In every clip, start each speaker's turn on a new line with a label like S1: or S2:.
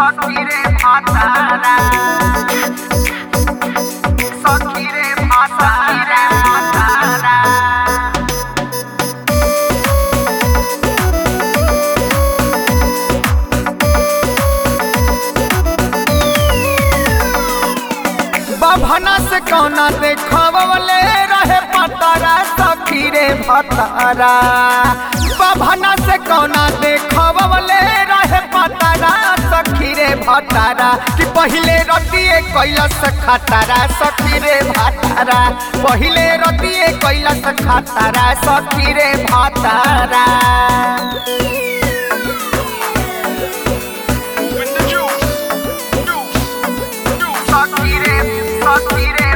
S1: সকিরে ভাতারা সকিরে ভাতারা ভাতারা बभना से कौना देखवले रहे पतारा सखी रे भतारा बभना से कौना देखवले रहे पतारा सखी रे भतारा कि पहिले रतिए कैलस खतारा सखी रे भतारा पहिले रतिए कैलस खतारा सखी रे भतारा
S2: Open the juice. Juice. Juice.
S1: सखी रे सखी रे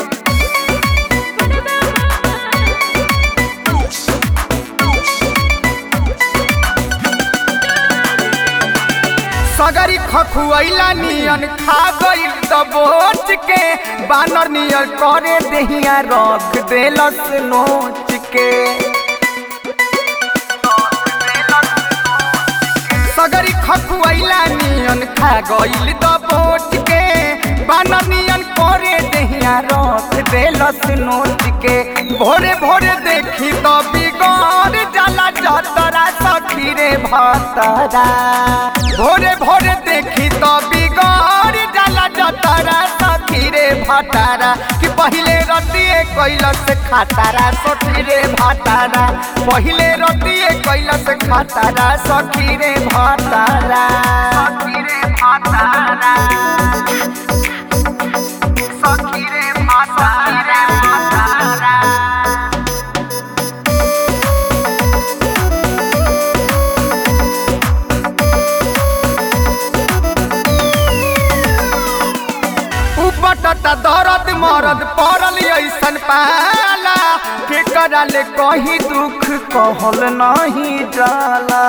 S2: Juice. Juice.
S1: सगरी खखुआइला नियन खा गइल दबोच के बानर नियर करे देहिया रख देलस नोच के सगरी खखुआइला नियन खा गइल दबोच के बानर नियन करे देहिया रख देलस नोच के भोरे भोरे देखी तो बिगड़ जाला जतरा सखी रे भतरा भोरे भोरे देखी तो बिगड़ जाला जतरा सखी रे भतारा कि पहिले रतिए कैलस खातारा सखी रे भतारा पहिले रतिए कैलस खातारा सखी रे भतारा सखी रे भतारा सखी रे भतारा भतारा उपटता दर्द मरद पड़ल ऐसन पाला के कराले कहीं दुख कहल नहीं जाला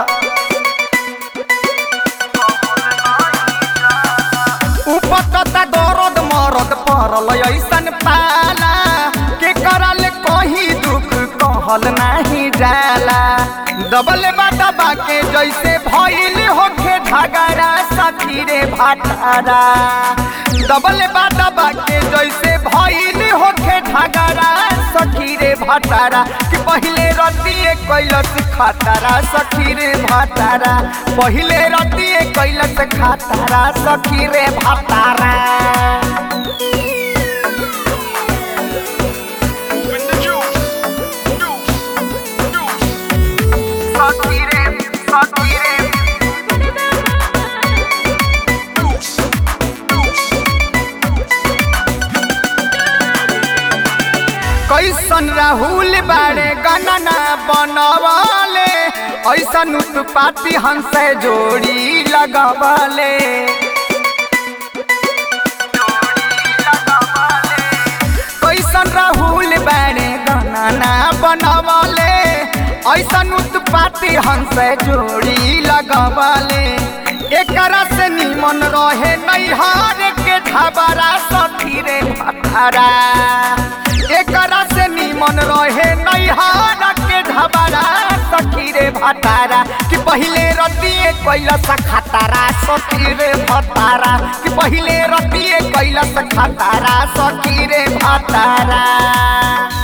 S1: उपटता दर्द मरद पड़ल ऐसन पाला के कराले कहीं दुख कहल नहीं जाला दबल दबा के जैसे भइल होखे झगड़ा सखी रे भाटारा डबल दबा के जैसे भइल होखे झगड़ा सखी रे भाटारा कि पहिले रतिए कैलस खातारा सखी रे भाटारा पहिले रतिए कैलस खातारा सखी रे भाटारा
S2: Open the juice. Juice. Juice.
S1: सखी रे सखी रे
S2: Juice. Juice.
S1: कैसन राहुल बारे गणना बनवाले ऐसन उत्पाती हमसे जोड़ी लगवाले कैसन राहुल बारे गणना बनवाले ऐसन उत्पाती हमसे जोड़ी लगवाले एकरा से निमन रहे नैहर के ढाबरा सखी रे भतारा एकरा से निमन रहे नैहर के ढाबरा सखी रे भतारा कि पहिले रतिए कैलस खतारा सखी रे भतारा कि पहिले रतिए कैलस खतारा सखी रे भतारा